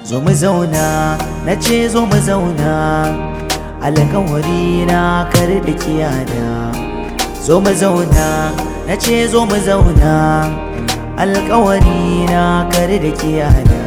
zo mu zauna na ce zo mu zauna alkawari na kar da kiyada zo mu zauna na ce zo mu zauna alkawari na kar da kiyada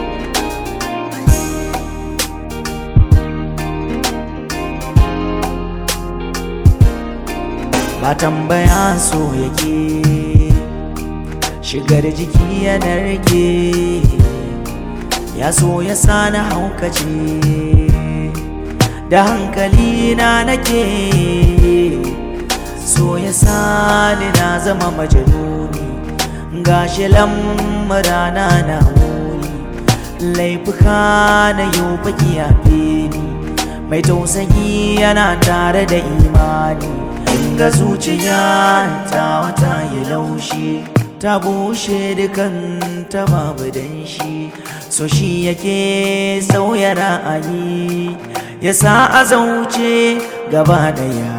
ba tambaya so yake shigar jiki ya narke ya so ya sani haukace da hankali na nake so ya sani na zama majaluni gashi lamurana na muni laifuka na yau baki yafe ni mai tausayi yana tare da imani inga zuciya ta wata yi laushi ta bushe dukan ta babu danshi so shi yake sauya ra'ayi ya sa a zauce gaba daya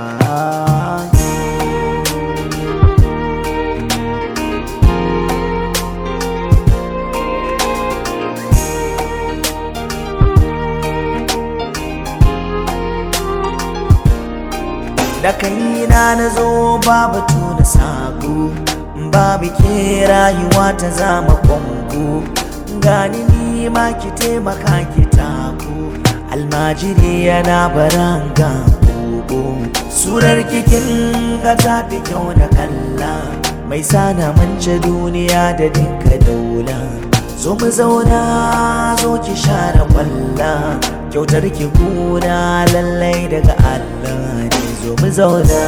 da kaina na zo babu tuna sako babu ke rayuwa ta zama kwango gani ni ma ki taimaka ki tako almajiri yana baranga gogo surar kikin ga ta fi kyau da kalla mai sana mance duniya da dinka daula zo mu zauna zo ki share kwalla kyautar ki kuna lallai daga Allah ne zo mu zauna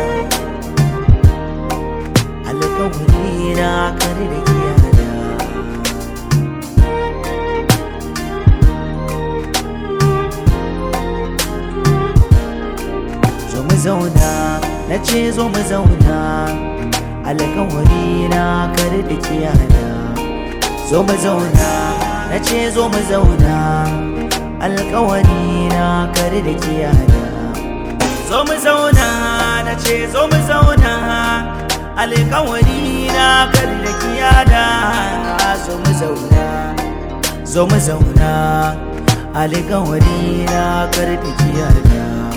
alkawari na kare da kiyana zo mu zauna na ce zo mu zauna alkawari na kare da kiyana zo mu zauna na ce zo mu zauna alkawari na kare da kiyana zo mu zauna na ce zo mu zauna alkawari na kar da kiyada zo mu zauna zo mu zauna alkawari na kar da kiyada